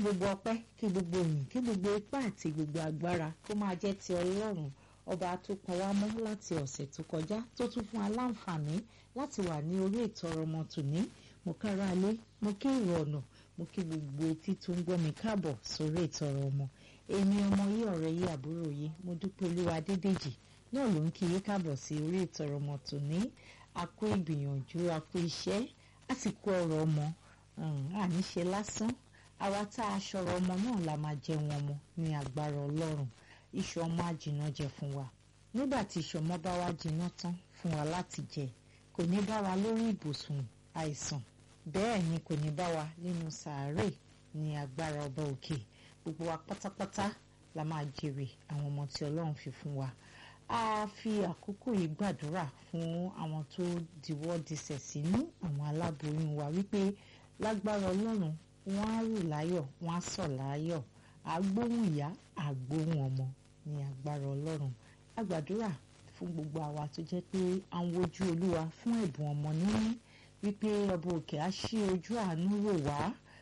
gbogbo ọpẹ́ kí gbogbo ìyìn kí gbogbo ipá àti gbogbo agbára kó máa jẹ́ ti ọlọ́run ọba tó pọn wá mọ́ láti ọ̀sẹ̀ tó kọjá tó tún fún aláǹfààní láti wà ní orí ètò ọ̀rọ̀ ọmọ tòní mo kára lé mo kí èrò ọ̀nà mo kí gbogbo etí tó ń gbọ́ mi káàbọ̀ sórí ètò ọ̀rọ̀ ọmọ èmi ọmọ yìí ọ̀rẹ́ yìí àbúrò yìí mo dúpẹ́ olúwa dédèjì náà ló ń kí yín káàbọ̀ sí orí ètò ọ̀rọ̀ ọmọ tòní a kú ìgbìyànjú a kú iṣẹ́ a sì kú ọ̀rọ̀ ọmọ àníṣe lásán àwa tá a ṣọ̀rọ̀ ọmọ náà la máa jẹun ọmọ ní agbára ọlọ́run iṣu ọmọ àjìnà jẹ fún wa nígbà tí iṣu ọmọ bá wá jiná tán fún wa láti jẹ kò ní bá wa lórí ibùsùn àìsàn bẹ́ẹ̀ ni kò ní bá wa nínú sàárè ní agbára ọba òkè gbogbo wa pátápátá la máa jèrè àwọn ọmọ tí ọlọ́run fi fún wa a fi àkókò yìí gbàdúrà fún àwọn tó diwọ́ disẹ̀ sínú àwọn aláboyún wa wípé lágbára ọlọ́run wọ́n á rù láyọ̀ wọ́n á sọ̀ láyọ̀ àgbóhùn ìyá àgbóhùn ọmọ ní agbára ọlọ́run a gbàdúrà fún gbogbo àwa tó jẹ́ pé à ń wojú olúwa fún ẹ̀bùn ọmọ níní wípé ọba òkè á ṣí ojú àánú wò wá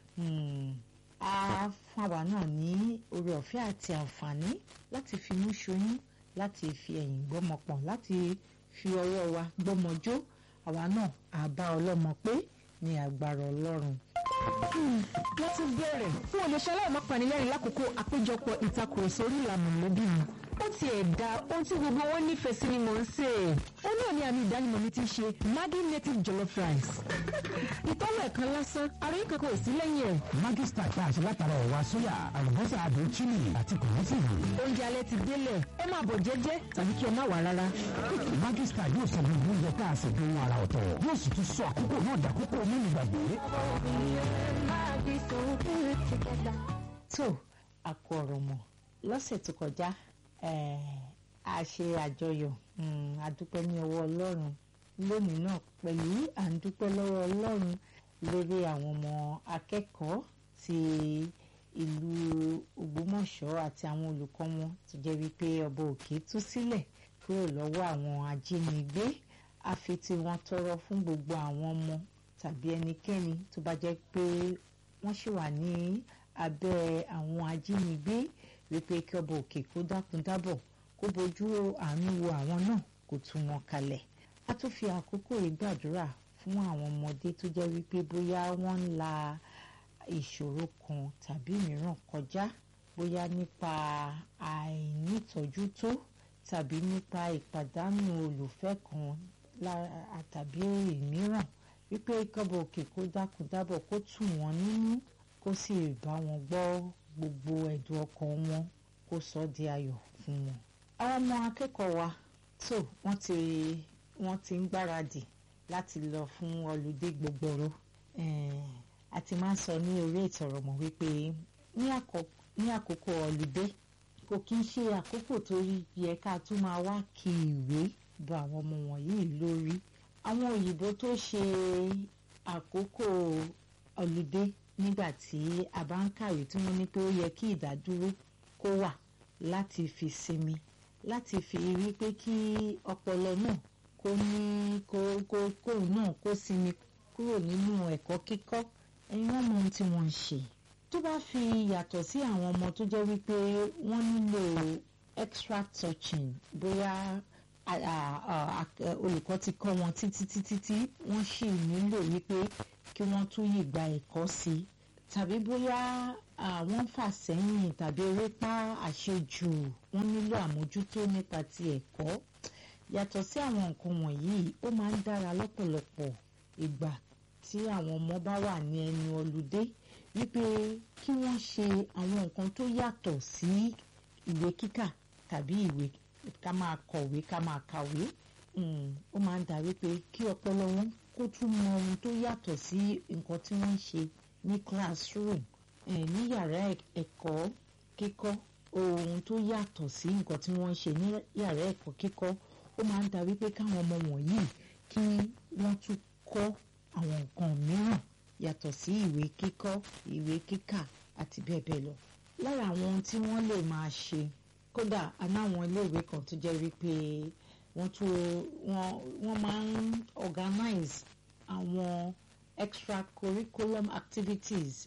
á fún àwa náà ní oore ọ̀fẹ́ àti àǹfààní láti fi mú ṣoyún láti fi ẹ̀yìn gbọ́mọ pọ̀n láti fi ọwọ́ wa gbọ́mọ jó àwa náà á bá ọlọ́mọ pé ní agbára ọlọ́run wọ́n ti bẹ̀rẹ̀ fún olùṣẹ́ aláìmọ́ panilẹ́rìn lákòókò àpéjọpọ̀ ìtakùrọ̀sọ orí ìlànà mọ̀lẹ́bí mi ó ti ẹ̀dá ohun tí gbogbo wọn nífẹ̀ẹ́ sí ni mò ń sè é ó náà ní àmì ìdánimọ̀ mi ti ṣe Maggi native jollof rice ìtọ́wọ̀ ẹ̀kan lásán àròyìn kankan ò sí lẹ́yìn ẹ̀. Maggi star tá a ṣe látara ẹ̀wà sóyà àlùbọ́sà àdó chili àti kòmọ́tìrì. oúnjẹ alẹ́ ti délẹ̀ ẹ máa bọ̀ jẹ́jẹ́ tàbí kí ẹ má wà rárá. Maggi star yóò sọ gbogbo oúnjẹ tá a ṣe dùn ara ọ̀tọ̀ yóò sì tún sọ àkókò náà dàkókò nínú ìgbàgbé. tó àkó ọ̀rọ̀ mọ̀ lọ́sẹ̀ tó kọjá a ṣe àjọyọ̀ àdúpẹ́ ní ọwọ́ ọlọ́run lónìí náà pẹ̀lú à ń dúpẹ́ lọ́wọ́ ọlọ́run lórí àwọn ọmọ akẹ́kọ̀ọ́ ti ìlú Ògbómọ̀ṣọ́ àti àwọn olùkọ́ wọn tó jẹ́ wípé ọba òkè tú sílẹ̀ kúrò lọ́wọ́ àwọn ajínigbé a fi tí wọ́n tọrọ fún gbogbo àwọn ọmọ tàbí ẹnikẹ́ni tó bá jẹ́ pé wọ́n ṣì wà ní abẹ́ àwọn ajínigbé wípé kí ọba òkè kó dákun dábọ̀ kó bójú àánú wo àwọn náà kó tú wọn kalẹ̀ a tún fi àkókò yìí gbàdúrà fún àwọn ọmọdé tó jẹ́ wípé bóyá wọ́n ń la ìṣòro kan tàbí mìíràn kọjá bóyá nípa àìnítọ́jú tó tàbí nípa ìpàdánù olùfẹ́ kan tàbí ìmíràn wípé kọ́bọ̀ òkè kó dákun dábọ̀ kó tù wọ́n nínú kó sì bá wọn gbọ́ gbogbo ẹ̀dùn ọkàn wọn kó sọ di ayọ̀ fún wọn. àwọn ọmọ akẹ́kọ̀ọ́ wa tó wọ́n ti wọ́n ti ń gbáradì láti lọ fún ọlùdé gbogbooro a ti máa ń sọ ní orí ètò ọ̀rọ̀ mọ̀ wípé ní àkókò ọlùdé kò kí ń ṣe àkókò tó yẹ ká tún máa wá kí ìwé bọ àwọn ọmọ wọ̀nyí lórí àwọn òyìnbó tó ṣe àkókò ọlùdé nígbà tí a bá ń kàwé tí wọ́n ní pé ó yẹ kí ìdádúró kó wà láti fi sinmi láti fi rí pé kí ọpọlọ náà kó ní kó kó kóun náà kó sinmi kúrò nínú ẹ̀kọ́ kíkọ́ ẹ̀yin wọ́n mọ ohun tí wọ́n ń ṣe tó bá fi yàtọ̀ sí àwọn ọmọ tó jẹ́ wípé wọ́n nílò extra touching bóyá olùkọ́ ti kọ́ wọn títí títí tí wọ́n sì nílò wípé kí wọ́n tún yìí gba ẹ̀kọ́ sí i tàbí bóyá àwọn fà sẹ́yìn tàbí erépa àṣejù wọ́n nílò àmójútó nípa ti ẹ̀kọ́ yàtọ̀ sí àwọn nǹkan wọ̀nyí ó máa ń dára lọ́pọ̀lọpọ̀ ìgbà tí àwọn ọmọ bá wà ní ẹnu ọlùdé wípé kí wọ́n ṣe àwọn nǹkan tó yàtọ̀ sí ìwé kíkà tàbí ìwé ká máa kọ̀wé ká máa kàwé ó máa ń dà wípé kí ọpọlọ wọn kó tún mọ ohun tó yàtọ̀ sí nǹkan tí wọ́n ń ṣe ní classroom ní yàrá ẹ̀kọ́ kíkọ́ ohun tó yàtọ̀ sí nǹkan tí wọ́n ń ṣe ní yàrá ẹ̀kọ́ kíkọ́ ó máa ń da wípé káwọn ọmọ wọ̀nyí kí wọ́n tún kọ́ àwọn nǹkan mìíràn yàtọ̀ sí ìwé kíkọ́ ìwé kíkà àti bẹ́ẹ̀ bẹ́ẹ̀ lọ. lára àwọn ohun tí wọ́n lè máa ṣe kódà anáwọn iléèwé kan tó jẹ́ wípé wọ́n tún wọ́n wọ́n máa ń organize àwọn extracurriculum activities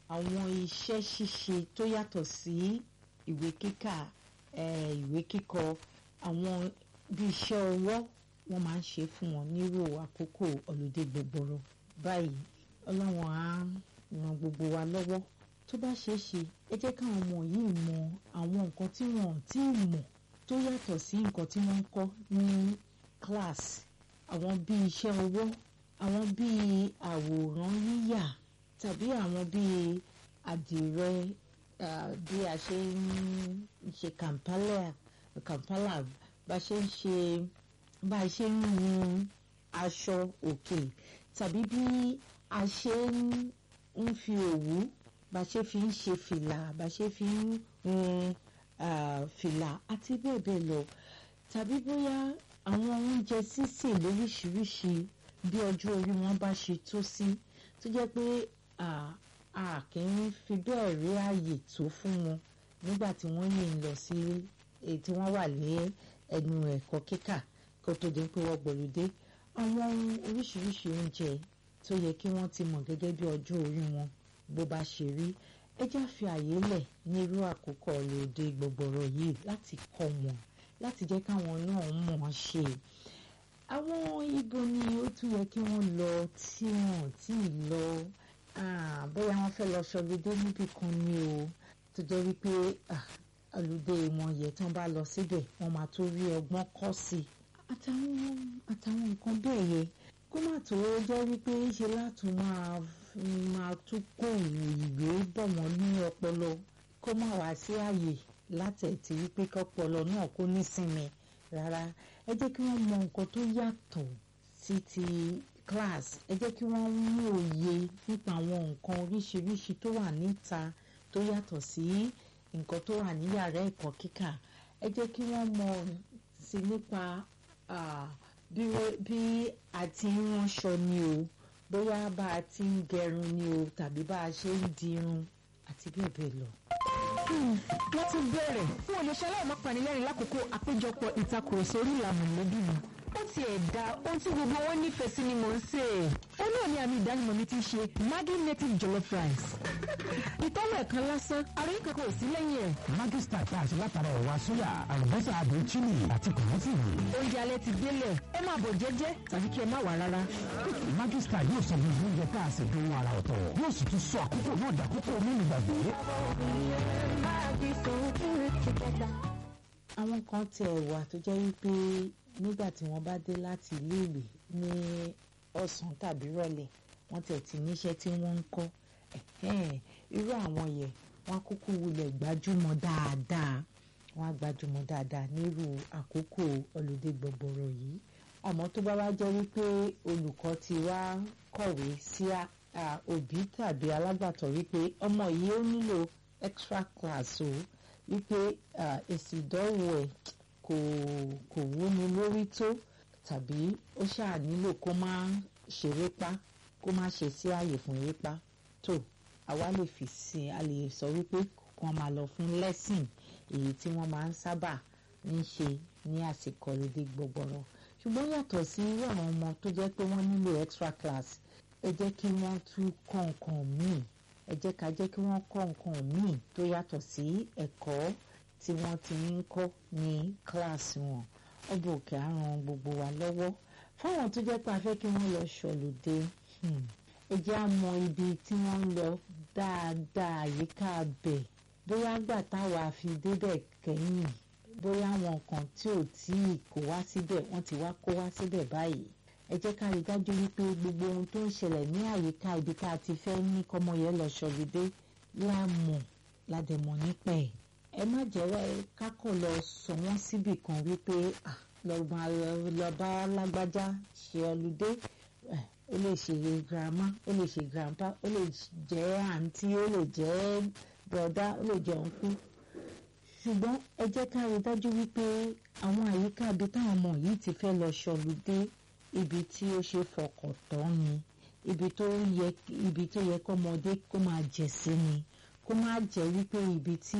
àwọn iṣẹ́ ṣíṣe tó yàtọ̀ sí ìwé kíkà ìwé kíkọ àwọn bí iṣẹ́ ọwọ́ wọ́n máa ń ṣe fún wọn nírò àkókò ọ̀lùdé gbogbooro báyìí ọlọ́wọ́n á ran gbogbo wa lọ́wọ́ tó bá ṣeé ṣe ẹ jẹ́ káwọn ọmọ yìí mọ àwọn nǹkan tí wọ́n ti mọ̀ tó yàtọ̀ sí nǹkan tí wọ́n ń kọ́ ní class àwọn bíi iṣẹ́ ọwọ́ àwọn bíi àwòrán yíyà tàbí àwọn bíi àdìrẹ bí a ṣe ń ṣe kampala kampala bá ṣe ń ṣe bá a ṣe ń hun aṣọ òkè tàbí bí a ṣe ń fi òwú bá ṣe fi ń ṣe fìlà bá ṣe fi ń hun fìlà àti bẹ́ẹ̀ bẹ́ẹ̀ lọ tàbí bóyá àwọn oúnjẹ sísè lóríṣiríṣi bí ọjọ́ orí wọn bá ṣe tó sí tó jẹ́ pé a kì í fi bẹ́ẹ̀ rí ààyè tó fún wọn nígbà tí wọ́n yìí ń lọ sí èyí tí wọ́n wà ní ẹnu ẹ̀kọ́ kíkà kó tó di pé wọ́n gbòlódé àwọn oríṣiríṣi oúnjẹ tó yẹ kí wọ́n ti mọ̀ gẹ́gẹ́ bí ọjọ́ orí wọn bó bá ṣe rí ẹ já fi àyè lẹ̀ ní irú àkókò ọ̀lọ́dẹ gbọ̀gbọ̀rọ̀ yìí láti kọ́ wọn láti jẹ́ káwọn náà mọ̀ ọ́n ṣe àwọn ibo ni ó tún yẹ kí wọ́n lọ tí wọ́n tí ì lọ bóyá wọ́n fẹ́ lọ ṣọlódé níbì kan ni o tó jẹ́ wípé ọlọ́dẹ wọn yẹ tí wọ́n bá lọ síbẹ̀ wọ́n máa tó rí ọgbọ́n kọ́ sí i àtàwọn àtàwọn nǹkan bẹ́ẹ̀ yẹ kó má tó jẹ́ wípé ṣe láti máa máa tún kó ìwé bọ̀ wọ́n ní ọpọlọ kó má wá sí àyè látẹ̀tí wípé kọ́pọlọ náà kó nísinmi rárá ẹ jẹ́ kí wọ́n mọ nǹkan tó yàtọ̀ sí ti class ẹ jẹ́ kí wọ́n mú òye nípa àwọn nǹkan oríṣiríṣi tó wà níta tó yàtọ̀ sí nǹkan tó wà ní yàrá ẹ̀kọ́ kíkà ẹ jẹ́ kí wọ́n mọ sí nípa bí a ti ń ránṣọ ni o bóyá bá a ti ń gẹrun ni o tàbí bá a ṣe ń dirun àti bẹ́ẹ̀ bẹ́ẹ̀ lọ. wọ́n ti bẹ̀rẹ̀ fún olùṣẹ́ aláìmọ́ panilẹ́rìn lákòókò àpéjọpọ̀ ìtakùrọ̀sọ orí ìlànà mọ̀lẹ́bí mi ó ti ẹ̀ da ohun tí gbogbo wọn nífẹ̀ẹ́ sí ni mò ń sè é. ó náà ní àmì ìdánimọ̀ mi ti ṣe Maggi native jollof rice. ìtọ́lọ̀ ẹ̀kan lásán ara yín kankan ò sí lẹ́yìn ẹ̀. Maggi star tá a ṣe látara ẹ̀wà sóyà àlùbọ́sà àdùn chili àti kòmọ́tìrì. oúnjẹ alẹ́ ti délẹ̀ ẹ máa bọ̀ jẹ́jẹ́ tàbí kí ẹ má wà rárá. Maggi star yóò sọ gbogbo oúnjẹ tá a ṣe dùn ara ọ̀tọ̀ yóò sì tún sọ àkókò náà dàkókò mímu gbàgbé. àwọn kan tiẹ̀ wà tó jẹ́ wípé nígbà tí wọ́n bá dé láti iléèwé ní ọ̀sán tàbí rọ̀lẹ́ wọ́n tẹ̀ tí níṣẹ́ tí wọ́n ń kọ́ irú àwọn yẹn wọ́n á kúkú wulẹ̀ gbájúmọ̀ dáadáa wọ́n á gbájúmọ̀ dáadáa nírú àkókò ọlọ́dẹ gbọ̀gbọ̀rọ̀ yìí àmọ́ tó bá wá jẹ́ wípé olùkọ́ ti wá kọ̀wé sí òbí tàbí alágbàtọ́ wípé ọmọ yìí ó nílò extra class o wípé èsì ìdánwò ẹ̀ kò kò wúni lórí tó tàbí ó ṣáà nílò kó má ṣerépa kó má ṣe sí ààyè fún erépa tó àwa lè fi sí a lè sọ wípé kàn máa lọ fún lẹ́sìn èyí tí wọ́n máa ń sábà ń ṣe ní àsìkò lédè gbọgbọrọ ṣùgbọ́n yàtọ̀ sí irú àwọn ọmọ tó jẹ́ pé wọ́n nílò extra class ẹ jẹ́ kí wọ́n tún kọ́ nǹkan míì ẹ jẹ́ ká jẹ́ kí wọ́n kọ́ nǹkan míì tó yàtọ̀ sí ẹ̀kọ́ tí wọ́n ti ń kọ́ ní kíláàsì wọn ọba òkè á ran gbogbo wa lọ́wọ́ fáwọn tó jẹ́ pé a fẹ́ kí wọ́n lọ ṣọ̀lùdé ẹ jẹ́ á mọ ibi tí wọ́n ń lọ dáadáa àyíká bẹ̀ bóyá gbà táwa fi débẹ̀ kẹ́yìn bóyá àwọn kan tí ò tí ì kó wá síbẹ̀ wọ́n ti wá kó wá síbẹ̀ báyìí ẹ jẹ́ ká rí dájú wípé gbogbo ohun tó ń ṣẹlẹ̀ ní àyíká ibi tá a ti fẹ́ ní kọ́mọ yẹn lọ ṣọ̀lùdé láàmọ̀ ládẹ̀mọ̀ nípa ẹ̀ ẹ má jẹ́ kákọ̀ lọ sọ wọ́n síbì kan wípé lọ́ba lágbájá ṣe ọlùdé ó lè ṣe girama ó lè ṣe grandpa ó lè jẹ́ àǹtí ó lè jẹ́ bọ̀dá ó lè jẹ́ òǹkú ṣùgbọ́n ẹ jẹ́ ká rí dájú wípé àwọn àyíká ibi táwọn ọmọ yìí ti fẹ́ lọ ṣọlùdé ibi tí ó ṣe fọkàn tán ni ibi tó yẹ ibi tó yẹ kọ́mọdé kó máa jẹ̀ sí ni kó má jẹ́ wípé ibi tí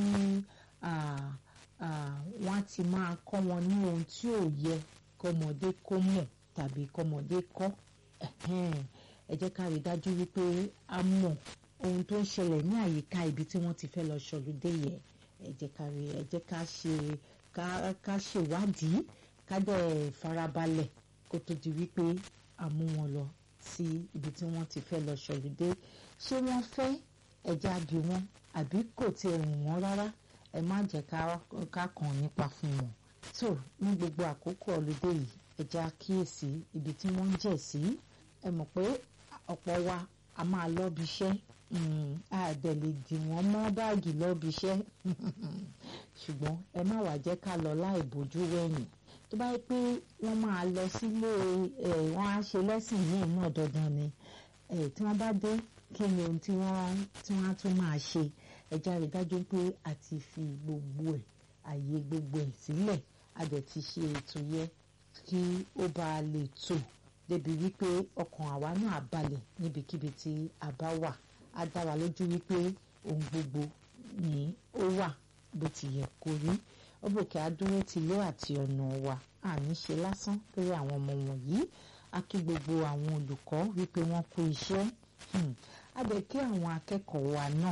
wọ́n á ti máa kọ́ wọn ní ohun tí ò yẹ kọ́mọdé kó mọ̀ tàbí kọ́mọdé kọ́ ẹ jẹ́ ká rí dájú wípé a mọ̀ ohun tó ń ṣẹlẹ̀ ní àyíká ibi tí wọ́n ti fẹ́ lọ ṣọlúdé yẹ ẹ jẹ́ ká rí ẹ jẹ́ ká ṣe ká ká ṣèwádìí ká dẹ̀ farabalẹ̀ kó tó di wípé a mú wọn lọ sí ibi tí wọ́n ti fẹ́ lọ ṣọlúdé ṣé wọ́n fẹ́ ẹja bí wọn àbí kò tiẹ̀ wù wọ́n rárá ẹ má jẹ́ ká ká kàn nípa fún wọn tó ní gbogbo àkókò ọlùdé yìí ẹja kíyèsí ibi tí wọ́n ń jẹ̀ sí ẹ mọ̀ pé ọ̀pọ̀ wa a máa lọ́bi iṣẹ́ a dẹ̀ lè dì wọ́n mọ́ báàgì lọ́bi iṣẹ́ ṣùgbọ́n ẹ má wàá jẹ́ ká lọ láì bójú wẹ̀yìn tó bá yẹ pé wọ́n máa lọ sílé ẹ̀ wọ́n á ṣe lẹ́sìn yìí náà dandan ni ẹ̀ tí wọ́n bá dé kí ni ohun tí wọ́n tí wọ́n á tún máa ṣe ẹja rí dájú pé a ti fi gbogbo ẹ̀ àyè gbogbo ẹ̀ sílẹ̀ a dẹ̀ ti ṣe ètò yẹ kí ó bá lè tò débi wípé ọkàn àwa náà balẹ̀ níbikíbi tí a bá wà á dá wa lójú wípé ohun gbogbo ni ó wà bó ti yẹ kó rí ọbọ̀kẹ́ adúró ti lé àti ọ̀nà wa àní ṣe lásán lórí àwọn ọmọ wọ̀nyí a kí gbogbo àwọn olùkọ́ wípé wọ́n kú iṣẹ́ a bẹ̀ kí àwọn akẹ́kọ̀ọ́ wa náà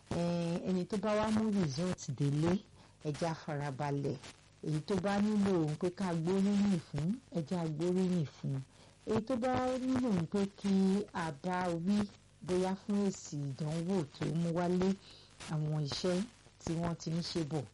ẹni tó bá wá mú result délé ẹja farabalẹ̀ èyí tó bá nílò òun pé ká gbóríyìn fún ẹja gbóríyìn fún èyí tó bá nílò òun pé kí a bá wí bóyá fún èsì ìdánwò tó mú wálé àwọn iṣẹ́ tí wọ́n ti ń ṣe bọ̀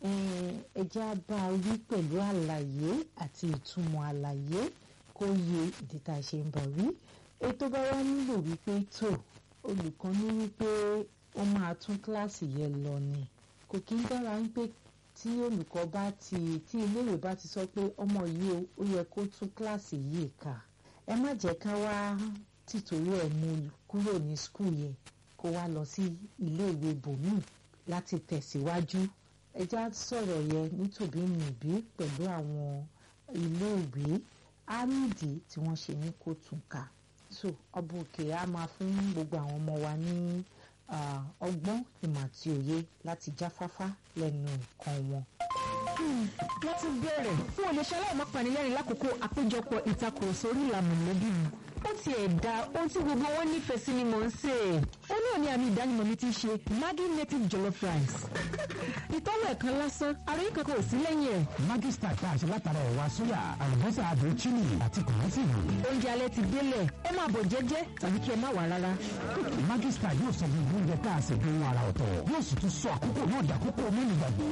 ẹja bá wí pẹ̀lú àlàyé àti ìtumọ̀ àlàyé kó yé ìdí tá a ṣe ń bọ̀ wí èyí tó bá wá nílò wípé tó olùkọ́ ní wípé ó máa tún kíláàsì yẹn lọ ni kò kí ń dára wípé tí olùkọ́ bá ti tí iléèwé bá ti sọ pé ọmọ yìí ó yẹ kó tún kíláàsì yìí kà ẹ má jẹ́ ká wá tìtorí ẹ̀ mú kúrò ní skul yẹn kó wá lọ sí iléèwé bòmíì láti tẹ̀síwájú ẹ já sọ̀rọ̀ yẹn nítòbí nìbí pẹ̀lú àwọn iléèwé á nídìí tí wọ́n ṣe ní kó tún kà so ọba òkè á máa fún gbogbo àwọn ọmọ wa ní ọgbọ́n ìmọ̀ àti òye láti jáfáfá lẹ́nu nǹkan wọn. láti bẹ̀rẹ̀ fún olè ṣaláì má panilẹ́rìn lákòókò àpéjọpọ̀ ìtakùrọ̀sọ orí ìlànà mọ̀lẹ́bí mi ó ti ẹ̀ da ohun tí gbogbo wọn nífẹ̀ẹ́ sí ni mò ń sè é ó náà ní àmì ìdánimọ̀ mi ti ṣe Maggi native jollof rice ìtọ́wọ̀ ẹ̀kan lásán àròyìn kankan ò sí lẹ́yìn ẹ̀. Maggi star tá a ṣe látara ẹ̀wà sóyà àlùbọ́sà àdó chili àti kòmọ́tìrì. oúnjẹ alẹ́ ti délẹ̀ ẹ máa bọ̀ jẹ́jẹ́ tàbí kí ẹ má wà rárá. Maggi star yóò sọ gbogbo oúnjẹ tá a ṣe dùn ara ọ̀tọ̀ yóò sì tún sọ àkókò náà dàkókò mẹ́nu gbàgbé.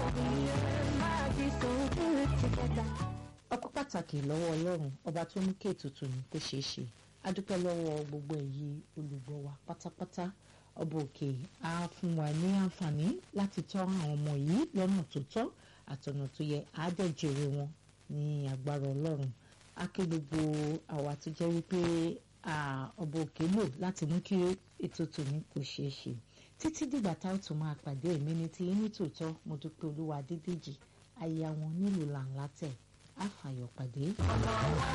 ọpẹ́ pàtàkì lọ́wọ́ ọlọ́run ọba tó mú kí ètùtù ní kó ṣeé ṣe adúpẹ́ lọ́wọ́ gbogbo èyí olùgbọ́ wa pátápátá ọba òkè á fún wa ní àǹfààní láti tọ́ àwọn ọmọ yìí lọ́nà tó tọ́ àtọ̀nà tó yẹ àádẹ́jẹ̀rẹ̀ wọn ní agbára ọlọ́run á ké gbogbo àwa tó jẹ́ wípé ọba òkè lò láti mú kí ètò tòní kó ṣeé ṣe títí dìgbà tá a tún máa pàdé èmi ní ti ní tòótọ́ mo dúpẹ́ olúwa dídèjì aya wọn nílùú làǹlà tẹ̀ á fàyọ̀ pàdé.